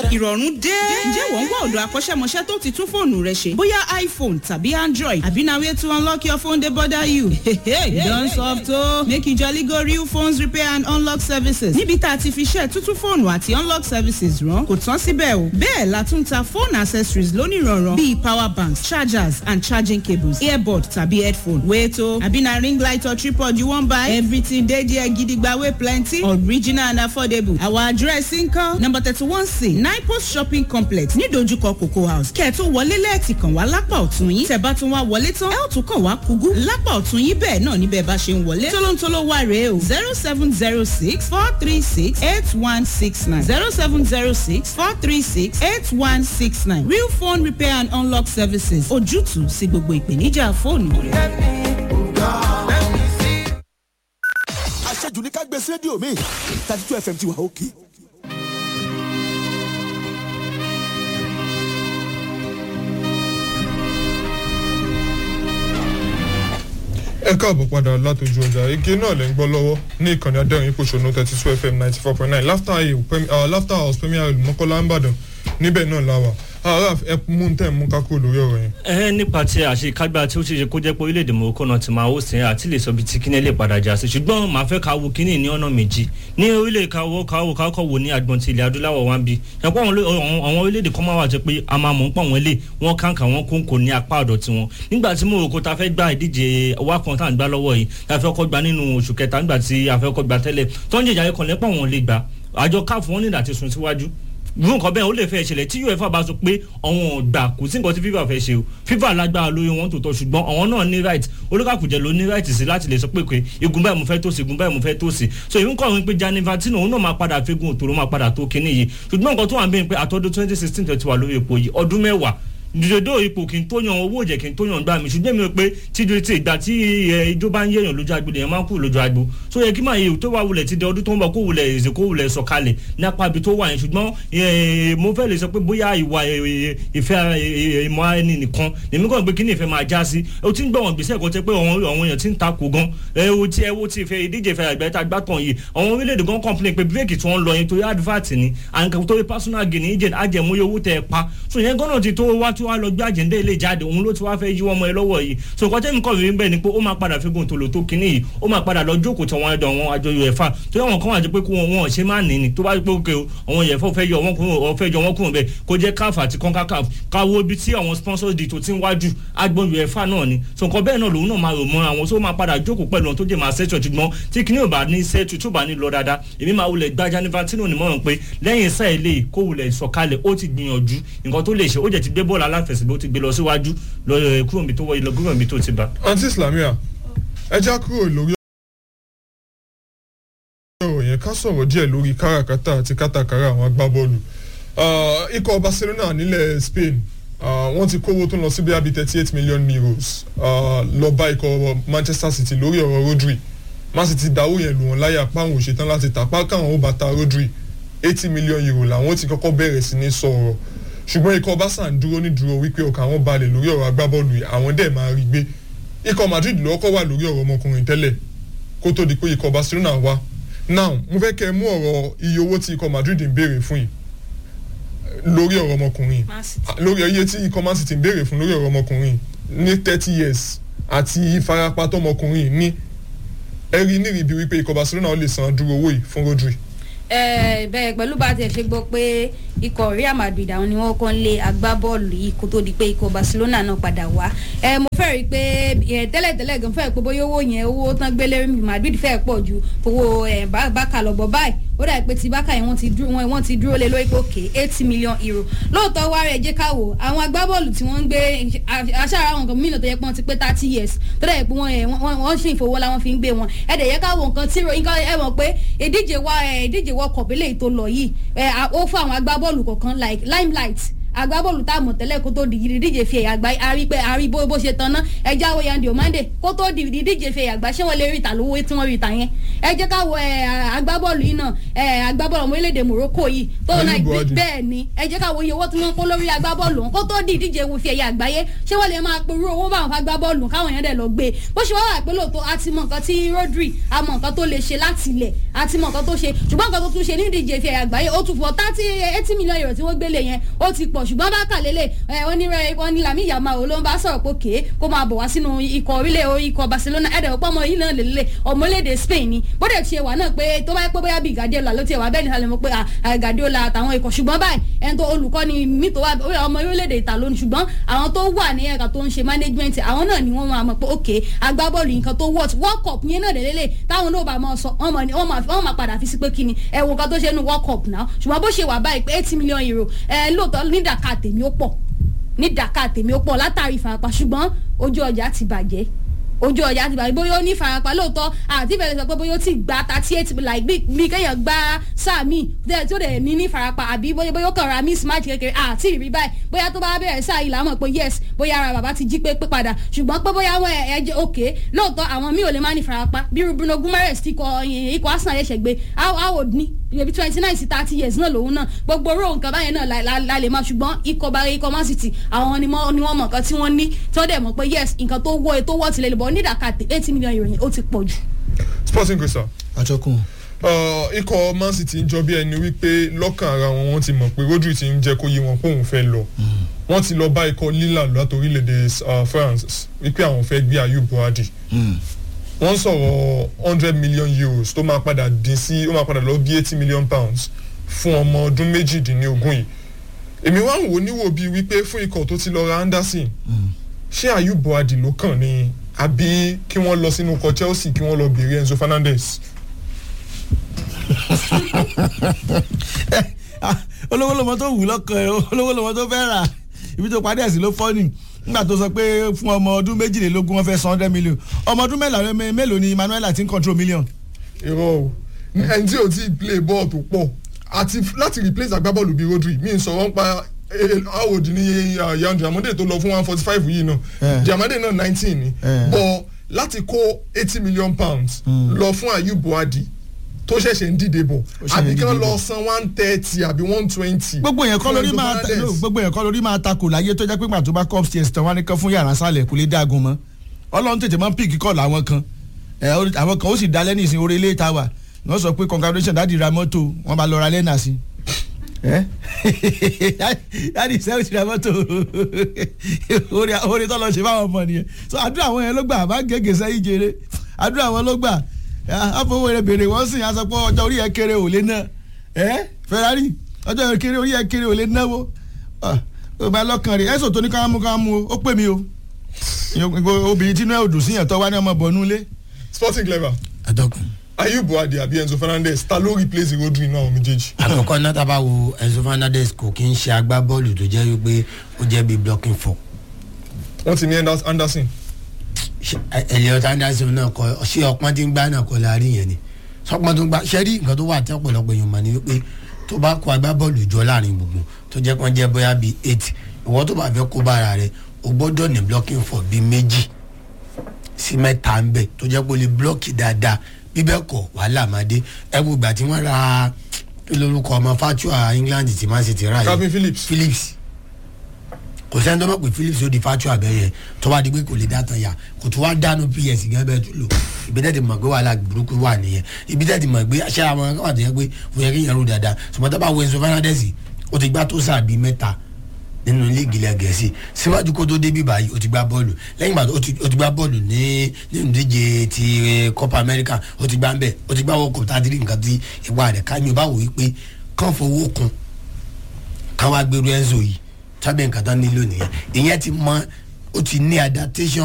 ìrọ̀rùn dé. ǹjẹ́ wọ́n ń wá ọ̀dọ̀ akọ́ṣẹ́mọṣẹ́ tó ti tún fóònù rẹ ṣe bóyá iphone tàbí android àbí na way to unlock your phone dey bother you. you don soft o. make you jolly go real phones repair and unlock services níbi tá a ti fi ṣe tuntun fóònù àti unlock services rán kò tán síbẹ̀ o. bẹ́ẹ̀ la tún ta phone accessories lónìrànràn bíi power banks chargers and charging cables earbud tàbí headphone. wait o àbí na ring light or tripod you wan buy everything dey there gidigba wey plenty original and affordable. our address nkan number thirty one c nine post shopping complex nídojúkọ cocoa house kẹ́ ẹ̀ tó wọlé lẹ́ẹ̀tì kàn wá lápá ọ̀tún yín tẹ̀ bá tún wá wọlé tán ẹ̀ ò tún kàn wá kúgú lápá ọ̀tún yín bẹ́ẹ̀ náà níbẹ̀ bá ṣe ń wọlé tólóńtóló wà rèé o zero seven zero six four three six eight one six nine zero seven zero six four three six eight one six nine real phone repair and unlock services ojútùú sí gbogbo ìpèníjà fóònù rẹ. àṣejù ní ká gbé sí rédíò mi thirty two fm ti wà òkè. ẹ káàbọ̀ padà látòjú ọjà igi náà lè ń gbọ́ lọ́wọ́ ní ìkànnì adẹ́rìn ìpòṣónú thirty two fm ninety four point nine laughter house premier mọ́kànlá ń bàdàn níbẹ̀ náà láwà ara ẹ mú tẹ̀ mú kákó lórí ọ̀rọ̀ yẹn. ẹ nípa ti àṣekágbá tí ó ṣe ṣe kó jẹ́ pé orílẹ̀-èdè morocco náà ti máa ó sìn àti lè sọ bí tí kíní lè padà já sí ṣùgbọ́n màá fẹ́ ká wo kíní ní ọ̀nà méjì ní orílẹ̀ káwọ́ káwọ́ káwọ́ wo ní agbọ̀n ti ilẹ̀ adúláwọ̀ wá ń bí ẹ̀pọ̀ àwọn orílẹ̀-èdè kan máa wà jẹ́ pé a máa mọ̀ ń pọ̀ wọ́n lé wọ́n kàǹkà wọ́n kó ń kò ní apá ọ̀dọ̀ tiwọn nígbà tí morocco ta fẹ́ gba ìdíje wá kan tá à ń gbá lọ́wọ́ yìí ta fẹ́ kọ́ gba nínú oṣù kẹta nígbà tí a fẹ́ kọ́ gba tẹ́lẹ̀ tó ń jẹjà ẹ̀kọ́ lẹ́pọ̀ wọn lè gbà àjọ káàfù wọn nígbà tí sùn síwájú irú nǹkan bẹ́ẹ̀ ó lè fẹ́ ṣẹlẹ̀ tí uefa bá sọ pé àwọn ọ̀gbà kò sí nǹkan tí fifa fẹ́ ṣe o fifa lágbára lórí wọn tó tọ́ ṣùgbọ́n àwọn náà ní right olùkàkùjẹ ló ní right sí láti lè sọ pé pé igun báyìí mo fẹ́ tó sí igun báyìí mo fẹ́ tó sí so ìwé nǹkan wípé Gianni Infantino òun náà máa padà fẹ́gun òtòrò máa padà tó kinní yìí ṣùgbọ́n nǹkan tó wà ń bẹ́ẹ̀ pé àtọ́dún twenty sixteen tó ti wà lórí ipò yìí ọdún mẹ́wàá dòdò ipò kí n tó yan owó òjẹ kí n tó yan gbà mí ṣùgbọ́n mi ò pé tíjú tí ìgbà tí ijó bá ń yẹ̀yàn lójú agbo lèèyàn máa ń kú lójú agbo so yẹ kí máa yẹ tó wà wulẹ̀ ti di ọdún tó ń bọ̀ kó wulẹ̀ èzè kó wulẹ̀ sọ̀kalẹ̀ ní apá ibi tó wà yẹn ṣùgbọ́n mo fẹ́ lè sọ pé bóyá ìwà ìfẹ́ ìmọ̀ ẹni nìkan lèmi kàn pé kí ni ìfẹ́ máa já sí o ti ń gbọ́ wọn gbèsè kan tẹ́ pé àwọn èèyàn ti ń takò gan ẹ wo ti ẹ wo ti ìfẹ́ ìdíje ìfẹ́ àgbẹ̀ tá a gbá tàn yìí àwọn orílẹ̀-èdè gan complain pé bírèkì tí wọ́n lọ yẹn torí advert ni àǹkà torí personal gain agent ajẹmúyẹ owó tẹ ẹ pa so yẹn gan náà ti tó wá tí wàá lọ gbé àjẹ́ndé ilé jáde òun ló ti wá fẹ́ yí wọn mọ́ ẹ lọ́wọ́ yìí so nǹkan tẹ́mi kọ́ mi bẹ́ẹ̀ ni pé ó máa padà fi gòntò lò tó kinní yìí ó máa padà lọ jókòó tí wọ́n ẹ̀dọ̀ wọn àjọ uefa tó yẹ wọn kàn wá jẹ́ pé kó wọn ṣe máa nì ní tó bá pé òkè àwọn uefa fẹ́ yọ wọn kúrò fẹ́ yọ wọn kúrò bẹ́ẹ̀ kó jẹ́ caf àti concacaf káwó ibi tí àwọn sponsors di tó ti ń wájú agbọn uefa náà ni so nǹkan bẹ́ẹ̀ náà lòun náà máa rò mọ́ àwọn tó máa padà jókòó pẹ̀lú tó jẹ́ máa ṣẹ́tù ṣùgbọ́n tí kinní ò bá ní ṣẹ́tù tó bá ní lọ dáadáa èmi máa wulẹ̀ gba Gianni Infantino nímọ̀ràn pé lẹ́yìn sáà ilé kó wulẹ̀ sọ̀kalẹ̀ ó ti gbìyànjú nǹkan tó lè ṣe ó jẹ́ ti gbé bọ́ọ̀lù aláfẹsẹ̀gbẹ́ ó ti gbé lọ síwájú lọ kúrò níbi tó wọ ilẹ̀ kúrò níbi tó ti bá. àǹtí islamia ẹ já kúrò lórí ọ̀rọ̀ yẹn ká sọ̀rọ̀ díẹ̀ lórí káràkátà àti kátàkárà àwọn agbábọ́ọ̀lù ikọ̀ Barcelona nílẹ̀ Spain wọ́n ti kówó tó ń lọ sí bí abi thirty eight million euros lọ bá ikọ̀ Manchester City lórí ọ̀rọ̀ Rodri Man City dáwó yẹn lù wọ́n láyà páwọn ò ṣetán láti tà pa káwọn ó bá ta Rodri eighty million euro làwọn ti kọ́kọ́ bẹ̀rẹ̀ sí ní sọ̀rọ̀ ṣùgbọ́n ikọ̀ barca ń dúró ní dúró wípé ọkàn àwọn balẹ̀ lórí ọ̀rọ̀ agbábọ́ọ̀lù yìí àwọn dẹ̀ máa rí gbé ikọ̀ madrid ló kọ́ wà lórí ọ̀rọ̀ ọmọkùnrin tẹ́lẹ̀ kó tó di pé ikọ̀ barcelona wá now mo fẹ́ kẹ́ ẹ mú ọ̀rọ̀ iye owó tí ikọ̀ madrid ń béèrè fún yìí lórí ọ̀rọ̀ ọmọkùnrin lórí iye tí ikọ̀ man city ń béèrè fún lórí ọ̀rọ̀ ọmọkùnrin ní thirty years àti ìfarapa tọmọkùnrin ní ẹ rí nírìbí wípé ikọ̀ barcelona ó lè san dúró owó yìí fún rodri bẹ́ẹ̀ pẹ̀lú bá tiẹ̀ ṣe gbọ́ pé ikọ̀ Real Madrid àwọn ni wọ́n kàn lé agbábọ́ọ̀lù yìí kó tó di pé ikọ̀ Barcelona náà padà wá mo fẹ́ rí i pé tẹ́lẹ̀tẹ́lẹ̀ gan fẹ́ pé bóyá owó yẹn owó tán gbélé Madrid fẹ́ pọ̀ ju owó Barca lọ bọ̀ báyìí ó dà pé ti Barca yẹn wọ́n ti dúró lé lórí pé òkè eighty million euro lóòótọ́ wá rẹ̀ jẹ́ ká wò àwọn agbábọ́ọ̀lù tí wọ́n ń gbé aṣáára àwọn nǹkan mìíràn tó yẹ pé wọ́n ti pé thirty years tó dà pé wọ́n ṣì ń fowó la wọ́n fi ń gbé wọn ẹ̀dẹ̀ yẹ ká wò nǹkan tí ẹ mọ̀ pé ìdíje wa ìdíje world cup eléyìí tó lọ yìí ó fún àwọn agbábọ́ọ̀lù kọ̀ọ̀kan like limelight agbábọ́ọ̀lù tá a mọ̀ tẹ́lẹ̀ kó tó di ìdíje fi ẹ̀yà àgbá a rí pé a rí bó bó ṣe tan ná ẹ já wo Yandi Omande kó tó di ìdíje fi ẹ̀yà àgbá ṣé wọ́n lè rí ìta lówó tí wọ́n rí ìta yẹn ẹ jẹ́ ká wo ẹ, agbábọ́ọ̀lù yìí náà ẹ, agbábọ́ọ̀lù ọmọ orílẹ̀-èdè Morocco yìí tó Ayub náà Buhari. bẹ́ẹ̀ ni ẹ jẹ́ ká wo iye owó tí wọ́n kó lórí agbábọ́ọ̀lù wọn kó tó di ìdíje wo fi ẹ̀yà àgbáyé ṣé wọ́n lè máa perú owó báwọn fún agbábọ́ọ̀lù káwọn èèyàn dẹ̀ lọ gbé e bó ṣe wá wà pé lóòótọ́ a ti mọ nǹkan tí Rodri a mọ nǹkan tó lè ṣe láti ilẹ̀ a ti mọ nǹkan tó ṣe ṣùgbọ́n nǹkan tó tún ṣe ní ìdíje fi ẹ̀yà àgbáyé ó tún fọ thirty eighty million euro tí wọ́n gbélé yẹn ó ti pọ̀ ṣùgbọ́n bá kà lélẹ̀ ẹ̀ wọ́n ní rẹ̀ wọ́n ní Lamine Yamal ló ń bá sọ̀rọ̀ pé kéé kó máa bọ̀ wá sínú ikọ̀ orílẹ̀ ikọ̀ Barcelona ẹ̀dẹ̀ ọ̀pọ̀ ọmọ yìí náà lélẹ̀ ọmọ orílẹ̀-èdè Spain ni bó dẹ̀ ṣe wà náà pé tó bá yẹ pé bóyá bíi Guardiola ló ti wà bẹ́ẹ̀ ni sálẹ̀ mọ́ pé à, Guardiola àtàwọn ikọ̀ ṣùgbọ́n báyìí ẹni tó olùkọ́ni mi tó wà bóyá ọmọ orílẹ̀-èdè ìta lónìí ṣùgbọ́n àwọn tó wà ní ẹ̀ka tó ń ṣe management àwọn náà ni wọ́n máa mọ̀ pé ok agbábọ́ọ̀lù nǹkan tó wọ́ọ̀tì world cup yẹn náà lélẹ̀ táwọn náà bá máa sọ wọ́n máa ní- wọ́n máa wọ́n máa padà fi sí pé kíni ẹ wo nǹkan tó ṣe nu world cup náà ṣùgbọ́n bó ṣe wà báyìí pé eighty million euro ẹ lóòótọ́ ní dàkà tèmi ó pọ̀ ní dàkà tèmi ó pọ̀ látàrí ìfarapa ṣùgbọ́n ojú ọjà ti bàjẹ́ ojú ọjà ti bàjẹ́ bóyá ó ní ìfarapa lóòótọ́ àti ìbẹ̀rẹ̀ sọ pé bóyá ó ti gba thirty eight like bí bí kéèyàn gba sáà míì tẹ́- tí ó dẹ̀ ní ní ìfarapa àbí bóyá bóyá ó kàn ra miss match kékeré àti ìrí báyìí bóyá tó bá bẹ̀rẹ̀ sáà yìí làwọn mọ̀ pé yes bóyá ara bàbá ti jí pé pé padà ṣùgbọ́n pé bóyá wọn ẹ jẹ́ òkè lóòótọ́ àwọn míì ò lè má ní ìfarapa bí Bruno Guimaraes ti kọ ikọ̀ Arsenal yẹn ṣẹ̀gbẹ́ how old ni ibi twenty nine sí thirty years náà lòun náà gbogbo oró nǹkan báyẹn náà la- la la lè máa ṣùgbọ́n ikọ̀ bá ikọ̀ Man City àwọn ni wọ́n ni wọ́n mọ̀ nǹkan tí wọ́n ní tí wọ́n dẹ̀ mọ̀ pé yes nǹkan tó wọ́ tó wọ́ tilẹ̀ lè bọ̀ nídàkà eighty million euro yẹn ó ti pọ̀ jù. sporting crystal àjọkùn uh, ikọ̀ man city ń jọ bí ẹni wípé lọ́kàn ara wọn wọ́n ti mọ̀ pé rodri ti ń jẹ́ kó yé wọn pé òun fẹ́ lọ wọ́n ti lọ bá ikọ̀ lila láti orílẹ̀-èdè uh, france wípé àwọn fẹ́ gbé ayub buhari wọ́n sọ̀rọ̀ hundred million euros tó máa padà dín sí ó máa padà lọ bí eighty million pounds fún ọmọ ọdún méjìdínlógún yìí èmi wá ń wò níwò bíi wípé fún ikọ̀ tó ti lọ ra anderson ṣé ayub buhari ló kàn ní àbí kí wọ́n lọ sínú ikọ̀ chelsea kí wọ́n lọ bèrè enzo fernandez. olówó lọmọ tó wù lọ́kàn ẹ̀ olówó lọmọ tó fẹ́ rà ibi tó parí ẹ̀sìn ló fọ́ ni nígbà tó sọ pé fún ọmọ ọdún méjìlélógún wọn fẹ́ san hundred million ọmọ ọdún mélòó mélòó ni Manuela ti ń control million. irọ́ o ẹni tí o ti play ball tó pọ̀ àti láti replace agbábọ́ọ̀lù bíi rodri mi ń sọ̀rọ̀ ń pa howard ní yan diamande tó lọ fún one forty five yìí náà Eh. diamande náà nineteen ni Eh. but láti kó eighty million pounds lọ fún ayub buhari tó ṣẹ̀ṣẹ̀ ń dìde bọ̀ Ó ṣẹ̀ṣẹ̀ ń àbí kí wọ́n dìde lọ bọ̀. san one thirty àbí one twenty. gbogbo yẹn kọ́ lórí máa ta no, gbogbo yẹn kọ́ lórí máa takò láyé tó jẹ́ pé gbà tó bá cup stairs tán wá ní kan fún yàrá sálẹ̀ kò lè dágun mọ́ ọlọ́run tètè máa ń píìkì kọ́ làwọn kan ẹ orí- àwọn kan ó sì dalẹ́ ní ìsìn orí ilé ìta wà wọ́n sọ pé congratulation dáàdi ra mọ́tò wọ́n bá lọ ra lẹ́nà sí ẹ dáàdi sẹ́wọ́n ti ra mọ́tò orí orí tó lọ ṣe fáwọn ọmọ nìyẹn so àdúrà àwọn yẹn ló gbà bá gègé sẹ́yìn jèrè àdúrà àwọn ló gbà àfọwọ́ rẹ̀ bèrè wọ́n sìn àsọ pé ọjọ́ orí ẹ̀ kéré ò lè ná ẹ Ferrari ọjọ́ orí kéré orí ẹ̀ kéré ò lè náwó ó bá lọ́kàn rẹ̀ ẹ̀sùn tó ní ká mú ká mú o ó pè mí o obìnrin tí inú ẹ̀ ò dùn sí yẹn tó wá ní ọmọ bọ̀ nulẹ̀ sporting clever àtọkùn ayub buhari àbí enzo fernandez ta ló replace rodri náà àwọn méjèèjì. àkọ́kọ́ náà tá a bá wo enzo fernandez kò kí ń ṣe agbábọ́ọ̀lù tó jẹ́ wípé ó jẹ́ bíi blocking four wọ́n ti ní Anders- anderson Ṣé- Elliot Anderson náà kọ ṣé ọpọ́n tí ń gbá náà kọ la rí yẹn ni sọpọ́n tó ń gbá ṣé rí nǹkan tó wà tí ọ̀pọ̀lọpọ̀ èèyàn mà ní wípé tó bá kó agbábọ́ọ̀lù jọ láàrin gbogbo tó jẹ́ kán jẹ́ bóyá bíi eight ìwọ́n tó bá fẹ́ kó bára rẹ̀ o gbọ́dọ̀ ní blocking four bíi méjì sí mẹ́ta ń bẹ̀ tó jẹ́ pé o lè blọ́ọ̀kì dáadáa bíbẹ́ kọ̀ wàhálà máa dé ẹ wo ìgbà tí wọ́n ra kí lórúkọ ọmọ fatua England tí Man City ra yìí calvin phillips Phillips kò sẹ́ni tó mọ̀ pé Phillips ó di fatua bẹ́ẹ̀ yẹn tó bá di pé kò lè dá tán yà kò tó wá dánú PS gẹ́gẹ́ bẹ́ẹ̀ tó lò ibi tẹ́ ti mọ̀ pé wàhálà burúkú wà nìyẹn ibi tẹ́ ti mọ̀ pé aṣẹ́ àwọn akọ́wà tó yẹ pé ó yẹ kí yẹn rú dáadáa ṣùgbọ́n tó bá wo Enzo Fernandez ó ti gbá tó sáà bíi mẹ́ta nínú líìgì ilẹ̀ gẹ̀ẹ́sì síwájú kó tó débi báyìí ó ti gbá bọ́ọ̀lù lẹ́yìn ìgbà tó ó ti ó ti gbá bọ́ọ̀lù ní nínú ìdíje ti eh, Copa America ó ti gbá ń bẹ̀ ó ti gbá World Cup tá a ti rí nǹkan tí ìwà rẹ̀ ká mi ò bá wò ó pé kán fowó kun káwá gbèrú Enzo yìí tábìlì nǹkan tán nílò nìyẹn ìyẹn ti mọ ó ti ní adaptation